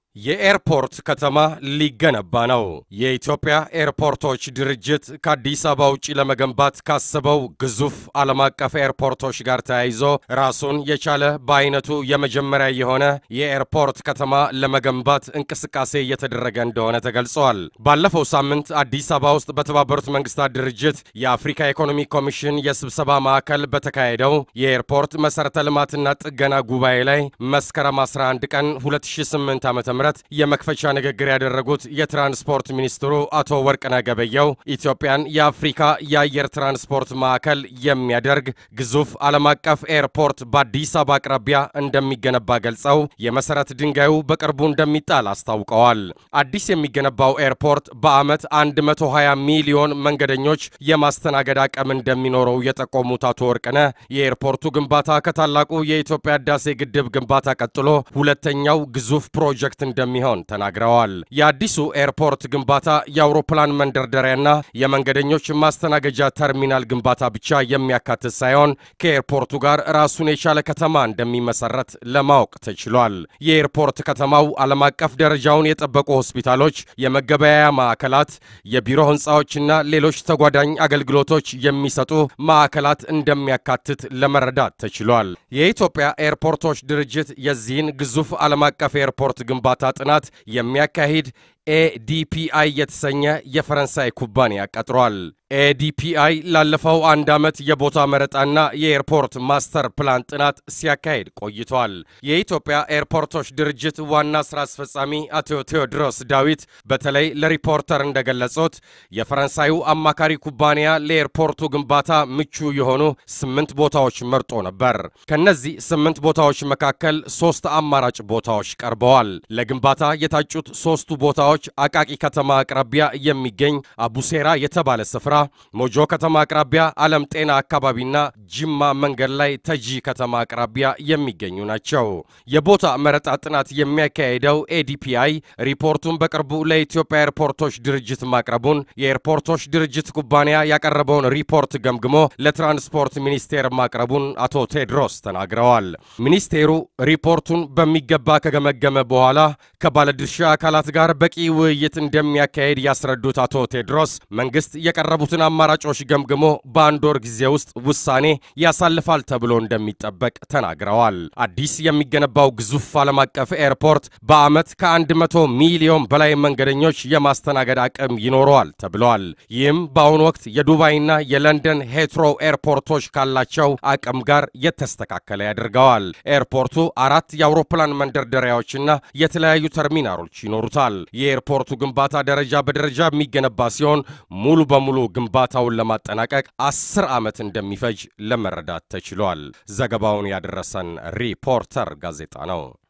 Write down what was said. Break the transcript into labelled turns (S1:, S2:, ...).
S1: የኤርፖርት ከተማ ሊገነባ ነው። የኢትዮጵያ ኤርፖርቶች ድርጅት ከአዲስ አበባ ውጭ ለመገንባት ካሰበው ግዙፍ ዓለም አቀፍ ኤርፖርቶች ጋር ተያይዞ ራሱን የቻለ በአይነቱ የመጀመሪያ የሆነ የኤርፖርት ከተማ ለመገንባት እንቅስቃሴ እየተደረገ እንደሆነ ተገልጸዋል። ባለፈው ሳምንት አዲስ አበባ ውስጥ በተባበሩት መንግስታት ድርጅት የአፍሪካ ኢኮኖሚ ኮሚሽን የስብሰባ ማዕከል በተካሄደው የኤርፖርት መሠረተ ልማትና ጥገና ጉባኤ ላይ መስከረም 11 ቀን 2008 ዓ ም የመክፈቻ ንግግር ያደረጉት የትራንስፖርት ሚኒስትሩ አቶ ወርቅነህ ገበየሁ ኢትዮጵያን የአፍሪካ የአየር ትራንስፖርት ማዕከል የሚያደርግ ግዙፍ ዓለም አቀፍ ኤርፖርት በአዲስ አበባ አቅራቢያ እንደሚገነባ ገልጸው የመሠረት ድንጋዩ በቅርቡ እንደሚጣል አስታውቀዋል። አዲስ የሚገነባው ኤርፖርት በዓመት 120 ሚሊዮን መንገደኞች የማስተናገድ አቅም እንደሚኖረው የጠቆሙት አቶ ወርቅነህ የኤርፖርቱ ግንባታ ከታላቁ የኢትዮጵያ ህዳሴ ግድብ ግንባታ ቀጥሎ ሁለተኛው ግዙፍ ፕሮጀክት እንደሚሆን ተናግረዋል። የአዲሱ ኤርፖርት ግንባታ የአውሮፕላን መንደርደሪያና የመንገደኞች ማስተናገጃ ተርሚናል ግንባታ ብቻ የሚያካትት ሳይሆን ከኤርፖርቱ ጋር ራሱን የቻለ ከተማ እንደሚመሰረት ለማወቅ ተችሏል። የኤርፖርት ከተማው ዓለም አቀፍ ደረጃውን የጠበቁ ሆስፒታሎች፣ የመገበያያ ማዕከላት፣ የቢሮ ህንፃዎችና ሌሎች ተጓዳኝ አገልግሎቶች የሚሰጡ ማዕከላት እንደሚያካትት ለመረዳት ተችሏል። የኢትዮጵያ ኤርፖርቶች ድርጅት የዚህን ግዙፍ ዓለም አቀፍ ኤርፖርት ግንባታ ጥናት የሚያካሂድ ኤዲፒአይ የተሰኘ የፈረንሳይ ኩባንያ ቀጥሯል። ኤዲፒአይ ላለፈው አንድ ዓመት የቦታ መረጣና የኤርፖርት ማስተር ፕላን ጥናት ሲያካሂድ ቆይቷል። የኢትዮጵያ ኤርፖርቶች ድርጅት ዋና ሥራ አስፈጻሚ አቶ ቴዎድሮስ ዳዊት በተለይ ለሪፖርተር እንደገለጹት የፈረንሳዩ አማካሪ ኩባንያ ለኤርፖርቱ ግንባታ ምቹ የሆኑ ስምንት ቦታዎች መርጦ ነበር። ከነዚህ ስምንት ቦታዎች መካከል ሦስት አማራጭ ቦታዎች ቀርበዋል። ለግንባታ የታጩት ሦስቱ ቦታዎች አቃቂ ከተማ አቅራቢያ የሚገኝ አቡሴራ የተባለ ስፍራ ሞጆ ከተማ አቅራቢያ ዓለም ጤና አካባቢና ጅማ መንገድ ላይ ተጂ ከተማ አቅራቢያ የሚገኙ ናቸው። የቦታ መረጣ ጥናት የሚያካሄደው ኤዲፒአይ ሪፖርቱን በቅርቡ ለኢትዮጵያ ኤርፖርቶች ድርጅት ማቅረቡን የኤርፖርቶች ድርጅት ኩባንያ ያቀረበውን ሪፖርት ገምግሞ ለትራንስፖርት ሚኒስቴር ማቅረቡን አቶ ቴድሮስ ተናግረዋል። ሚኒስቴሩ ሪፖርቱን በሚገባ ከገመገመ በኋላ ከባለድርሻ አካላት ጋር በቂ ውይይት እንደሚያካሄድ ያስረዱት አቶ ቴድሮስ መንግስት የቀረቡትን አማራጮች ገምግሞ በአንድ ወር ጊዜ ውስጥ ውሳኔ ያሳልፋል ተብሎ እንደሚጠበቅ ተናግረዋል። አዲስ የሚገነባው ግዙፍ ዓለም አቀፍ ኤርፖርት በዓመት ከ100 ሚሊዮን በላይ መንገደኞች የማስተናገድ አቅም ይኖረዋል ተብለዋል። ይህም በአሁኑ ወቅት የዱባይና የለንደን ሄትሮ ኤርፖርቶች ካላቸው አቅም ጋር የተስተካከለ ያደርገዋል። ኤርፖርቱ አራት የአውሮፕላን መንደርደሪያዎችና የተለያዩ ተርሚናሎች ይኖሩታል። የኤርፖርቱ ግንባታ ደረጃ በደረጃ የሚገነባ ሲሆን ሙሉ በሙሉ ግንባታውን ለማጠናቀቅ አስር ዓመት እንደሚፈጅ ለመረዳት ተችሏል። ዘገባውን ያደረሰን ሪፖርተር ጋዜጣ ነው።